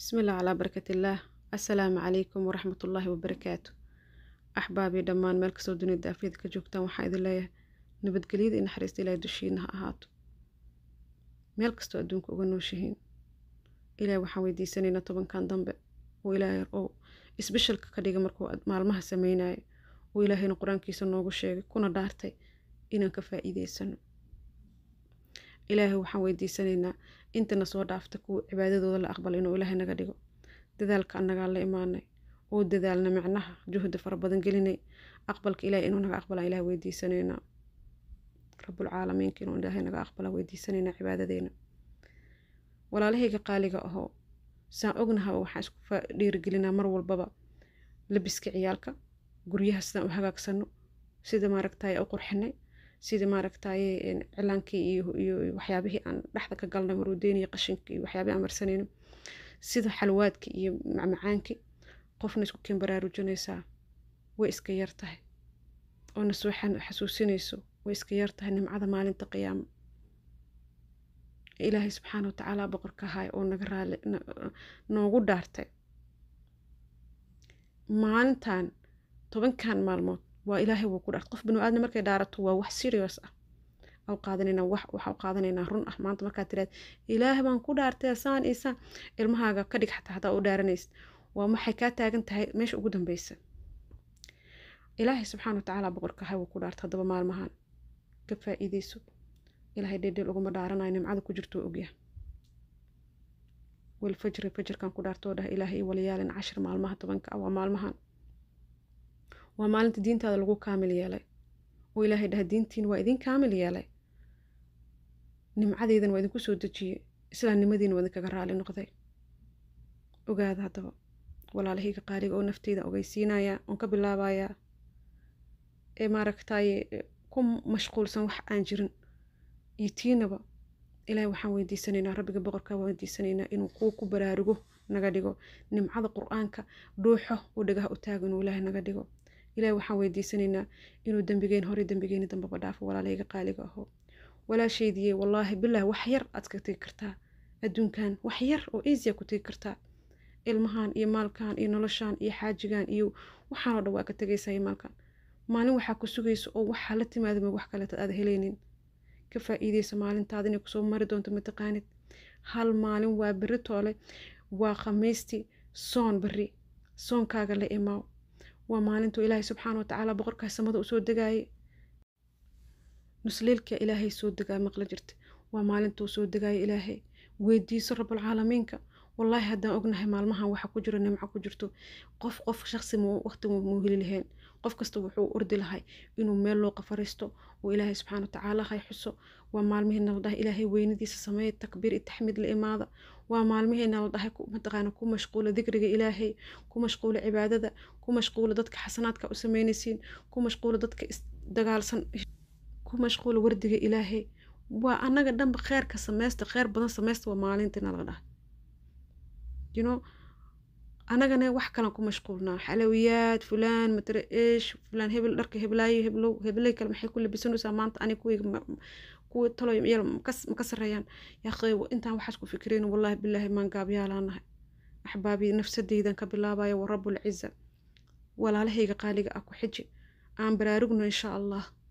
bismillaah calaa barakatillah assalaamu calaykum waraxmatullaahi wabarakaatu axbaabii dhammaan meel kastoo dunida daafiyada ka joogtaan waxaa idin leeyahay nabadgelyada iyo naxariista ilaahay dushiina ha ahaato meel kastoo adduunka uga nooshihiin ilaahay waxaan weydiisanaynaa tobankan dambe oo ilaahay oo isbeshalka ka dhiga markuu maalmaha sameynayo oo ilaahayna qur-aankiisa noogu sheegay kuna dhaartay inaan ka faa'iideysano ilaahay waxaan weydiisanaynaa intana soo dhaafta kuwa cibaadadooda la aqbalo inuu ilaahay naga dhigo dadaalka annagaa la imaanay oo dadaalna micnaha juhda fara badan gelinay aqbalka ilaahay inuu naga aqbalaa ilahay weydiisanaynaa rabulcaalamiinka inuu ilaahay naga aqbala weydiisanaynaa cibaadadeena walaalahayga qaaliga ahoo saan ognahaba waxaan isku dhiirigelinaa mar walbaba labiska ciyaalka guryaha sidaan u hagaagsano sida maaragtaye u qurxinay sida maaragtaye cilaankii iyo waxyaabihii aan dhexda ka galnay maruudeyn iyo qashinka iyo waxyaabihi aan marsanayno sida xalwaadka iyo macmacaankii qofna isku keen baraarujinaysaa way iska yar tahay oona soo xasuusinayso way iska yar tahay nimcada maalinta qiyaamo ilaahay subxaana watacaala boqorka ahaay oo naga raali noogu dhaartay maalintan tobankan maalmood waa ilaahay wuu ku dhaartay qof binu aadna markay dhaarato waa wax serious ah aw qaadanaynaa wax waxaa u qaadanaynaa run ah maanta markaad tiraad ilaah baan ku dhaartay saan iyo saan ilmahaaga ka dhig xataa hadaa u dhaaranaysid waa maxay kaa taagan tahay meesha ugu dambeysa ilaahay subxaana watacaala boqorka ahay wuu ku dhaartay haddaba maalmahan ka faa'iideyso ilaahay dheedheel uguma dhaaranayo nimcada ku jirto ogyaha walfajri fajirkan ku dhaartoo dhah ilaahay walayaalin cashir maalmaha tobanka ah waa maalmahan waa maalinta diintaada lagu kaamil yeelay oo ilaahay dhaha diintiin waa idin kaamil yeelay nimcadeydan waa idinku soo dejiyey islaamnimadiina waa idinkaga raali noqday ogaada haddaba walaalahayga qaaliga oo nafteyda ogeysiinayaa oon ka bilaabayaa ee maaragtaye ku mashquulsan wax aan jirin iyo tiinaba ilaahay waxaan weydiisanaynaa rabbiga boqorkaa waan weydiisanaynaa inuu kuu ku baraarugo naga dhigo nimcada qur-aanka dhuuxo oo dhagaha u taago inuu ilaahay naga dhigo ilaahay waxaan weydiisanaynaa inuu dembigeen hore dembigeeni dambaba dhaafo walaalahayga qaaliga aho walaashaydiye wallaahi bilah wax yar aad ka tegi kartaa adduunkan wax yar oo easya ku tegi kartaa ilmahan iyo maalkan iyo noloshan iyo xaajigan iyo waxaan oo dhan waa ka tegaysaa iyo maalkan maalin waxaa ku sugaysa oo waxaa la timaadama wax kaleeta aad helaynin ka faa'iideysa maalintaada inay kusoo mari doonto mataqaanid hal maalin waa berri toole waa khamiistii soon berri soonkaaga la imaaw waa maalintuu ilaahay subxaana watacaala boqorkaa samada usoo degaayay nusleelka ilaahay soo degaa maqla jirta waa maalintuu soo degaaya ilaahay weydiiso rabulcaalamiinka wallaahi haddaan ognahay maalmahan waxa ku jiro nimco ku jirto qof qof shaqsi waqti muu heli lahayn qof kasta wuxuu ordi lahay inuu meel loo qafaristo oo ilaahay subxaana watacaala hay xuso waa maalmihiina la dhahay ilaahay weynadiisa sameeya takbiir iyo taxmiid la imaada waa maalmihiina la dhahay mataqaana ku mashquula dikriga ilaahay ku mashquula cibaadada ku mashquula dadka xasanaadka u sameynaysiin ku mashquula dadka isdagaalsan ku mashquula wardiga ilaahay waa annaga dhanba kheerka sameysta kheer badan sameysta waa maalintiina la dhahay you know anagana wax kalan ku mashquulnaa xalawiyaad fulaan matare eesh fulaan hebel dharka heblaayo heblow hebley kale maxay ku labisanaysaa maanta ani kuwayga kuwa taloy yal maka sareeyaan yaaqey intaan waxaas ku fikirayn wallaahi bilaahi maan gaabyaalaanahay axbaabii nafsadeydan ka bilaabaya wa rabbul ciza walaalahayga qaaliga ah ku xiji aan baraarugno insha allah